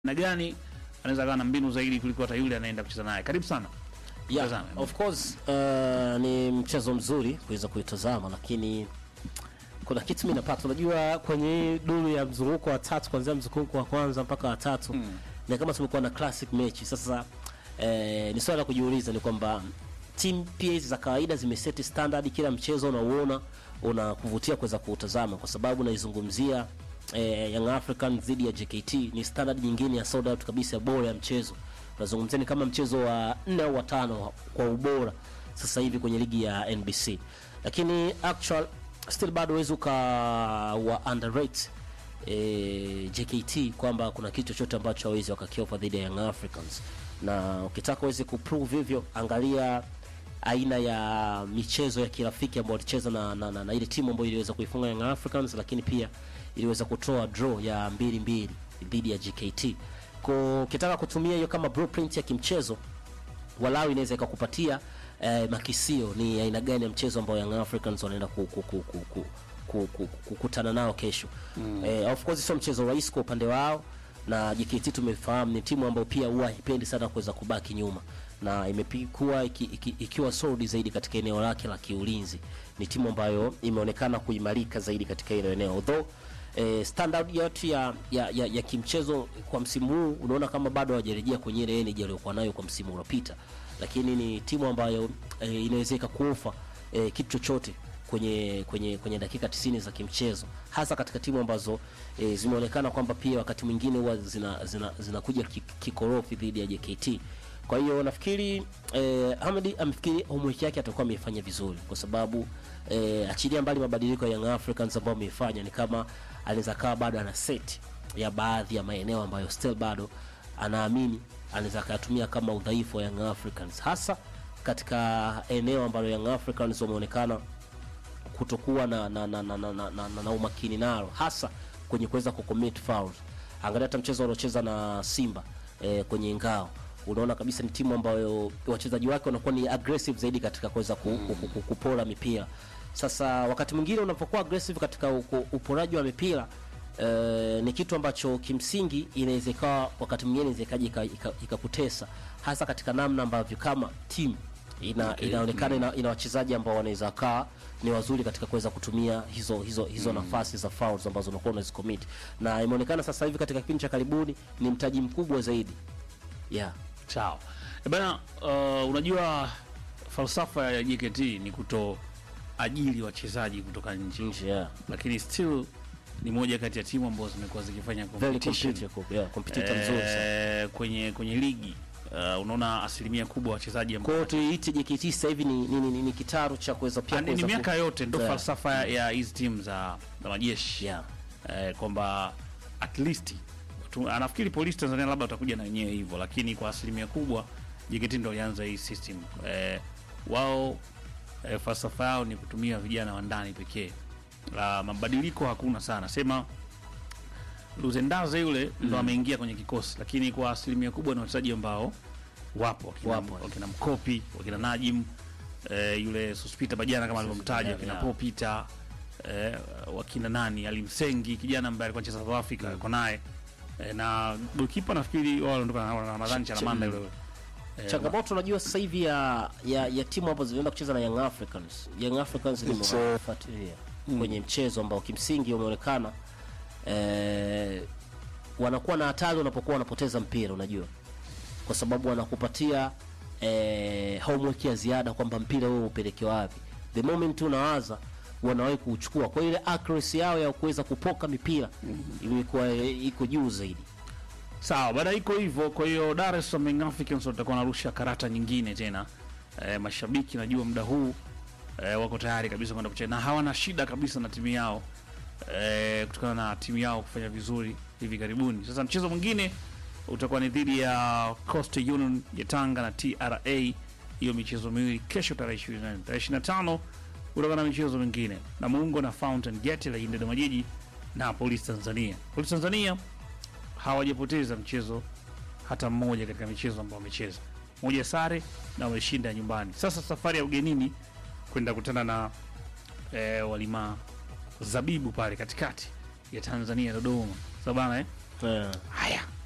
na gani anaweza kawa na mbinu zaidi kuliko hata yule anaenda kucheza naye. Karibu sana. Yeah, Tazame. of course uh, ni mchezo mzuri kuweza kuitazama, lakini kuna kitu mimi napata, unajua kwenye hii duru ya mzunguko wa tatu kuanzia mzunguko wa kwanza mpaka wa tatu Mm. ni kama tumekuwa na classic mechi. Sasa eh, ni swala la kujiuliza ni kwamba team pia hizi za kawaida zimeseti standard, kila mchezo unauona unakuvutia kuweza kuutazama, kwa sababu naizungumzia eh, Young African dhidi ya JKT ni standard nyingine ya sold out kabisa bora ya mchezo. Unazungumzia ni kama mchezo wa nne au wa tano kwa ubora sasa hivi kwenye ligi ya NBC, lakini actual still bado huwezi uka wa underrate e, JKT kwamba kuna kitu chochote ambacho hawezi wakakiofa dhidi ya Young Africans, na ukitaka uweze kuprove hivyo, angalia aina ya michezo ya kirafiki ambayo walicheza na, na, na, na ile timu ambayo iliweza kuifunga Young Africans, lakini pia iliweza kutoa draw ya mbili mbili dhidi ya JKT. Kwa ukitaka kutumia hiyo kama blueprint ya kimchezo walau inaweza ikakupatia eh, makisio ni aina gani ya mchezo ambao Young Africans wanaenda ku, ku, ku, ku, ku, ku, ku, kukutana nao kesho. Mm. Eh, of course sio mchezo rahisi kwa upande wao na JKT tumefahamu ni timu ambayo pia huwa haipendi sana kuweza kubaki nyuma na imekuwa iki, iki, ikiwa solid zaidi katika eneo lake la kiulinzi. Ni timu ambayo imeonekana kuimarika zaidi katika hilo eneo although eh, standard yetu ya, ya, ya, ya kimchezo kwa msimu huu unaona kama bado hawajarejea kwenye ile energy aliyokuwa nayo kwa msimu uliopita, lakini ni timu ambayo eh, inaweza ikakuofa eh, kitu chochote kwenye kwenye kwenye dakika 90 za kimchezo, hasa katika timu ambazo e, zimeonekana kwamba pia wakati mwingine huwa zina zina zinakuja ki- kikorofi dhidi ya JKT. Kwa hiyo nafikiri eh, Ahmed amefikiri homework yake atakuwa ameifanya vizuri, kwa sababu eh, achilia mbali mabadiliko ya Young Africans ambayo ameifanya, ni kama anaweza kawa bado ana set ya baadhi ya maeneo ambayo still bado anaamini anaweza akayatumia kama udhaifu wa Young Africans, hasa katika eneo ambalo Young Africans wameonekana kutokuwa na, na, na, na, na, na, na, na, na umakini nalo hasa kwenye kuweza kucommit fouls. Angalia hata mchezo waliocheza na Simba eh, kwenye ngao unaona kabisa ni timu ambayo wachezaji wake wanakuwa ni aggressive zaidi katika kuweza ku, ku, ku, ku, kupora mipira. Sasa wakati mwingine unapokuwa aggressive katika uko- uporaji wa mipira eh, ni kitu ambacho kimsingi inaweza ikawa wakati mwingine inaweza ikaja ika- ika- ikakutesa hasa katika namna ambavyo kama timu ina, Okay. inaonekana ina, ina wachezaji ambao wanaweza kaa ni wazuri katika kuweza kutumia hizo hizo hizo nafasi za fouls ambazo unakuwa unazicommit, na imeonekana sasa hivi katika kipindi cha karibuni ni mtaji mkubwa zaidi yeah. Sawa. E bana, uh, unajua falsafa ya JKT ni kuto ajili wachezaji kutoka nje, nje yeah. lakini still ni moja kati ya timu ambazo zimekuwa zikifanya very competition competitive yeah, competitor mzuri sana. eh, kwenye kwenye ligi uh, unaona asilimia kubwa wachezaji ambao Kwa hiyo tuiite JKT sasa hivi ni, ni, ni, ni, ni kitaru cha kuweza pia Ah, ni, ni kuweza ku- miaka yote ndo Yeah. falsafa ya- ya hizi timu za, za majeshi yeah. eh, kwamba at least tu, anafikiri polisi Tanzania labda watakuja na wenyewe hivyo, lakini kwa asilimia kubwa JKT ndo walianza hii system eh, wao eh, falsafa yao ni kutumia vijana wa ndani pekee. La mabadiliko hakuna sana, sema Luzendaze yule ndo ameingia kwenye kikosi, lakini kwa asilimia kubwa ni wachezaji ambao wapo wakina, Wapo. wakina Mkopi, wakina Najim eh, yule Sospita Bajana kama alivyomtaja, yeah, wakina yeah. Popita eh, wakina nani Alimsengi kijana ambaye alikuwa anacheza South Africa yuko naye eh, na goalkeeper nafikiri wao waliondoka na na Ramadhani Ch- Chalamanda yule eh, changamoto unajua sasa hivi ya, ya, ya timu ambazo zinaenda kucheza na Young Africans. Young Africans nimewafuatilia kwenye mchezo ambao kimsingi umeonekana eh, wanakuwa na hatari unapokuwa wanapoteza mpira, unajua, kwa sababu wanakupatia eh, homework ya ziada kwamba mpira wewe upeleke wapi. The moment tu unawaza wanawahi kuuchukua, kwa hiyo ile accuracy yao ya kuweza kupoka mipira imekuwa eh, iko juu zaidi. Sawa, baada iko hivyo. Kwa hiyo Dar es Salaam Young Africans watakuwa wanarusha karata nyingine tena. E, mashabiki najua muda huu e, wako tayari kabisa kwenda kucheza na hawana shida kabisa na timu yao e, kutokana na timu yao kufanya vizuri hivi karibuni. Sasa mchezo mwingine utakuwa ni dhidi ya Coastal Union ya Tanga na TRA. Hiyo michezo miwili kesho tarehe 24. Tarehe 25 utakuwa na michezo mingine Namungo na Fountain Gate la Dodoma Jiji na Police Tanzania. Police Tanzania hawajapoteza mchezo hata mmoja katika michezo ambayo wamecheza, moja sare na wameshinda nyumbani. Sasa safari ya ugenini kwenda kutana na e, walima zabibu pale katikati ya Tanzania Dodoma, sawa bana eh? Yeah. Haya,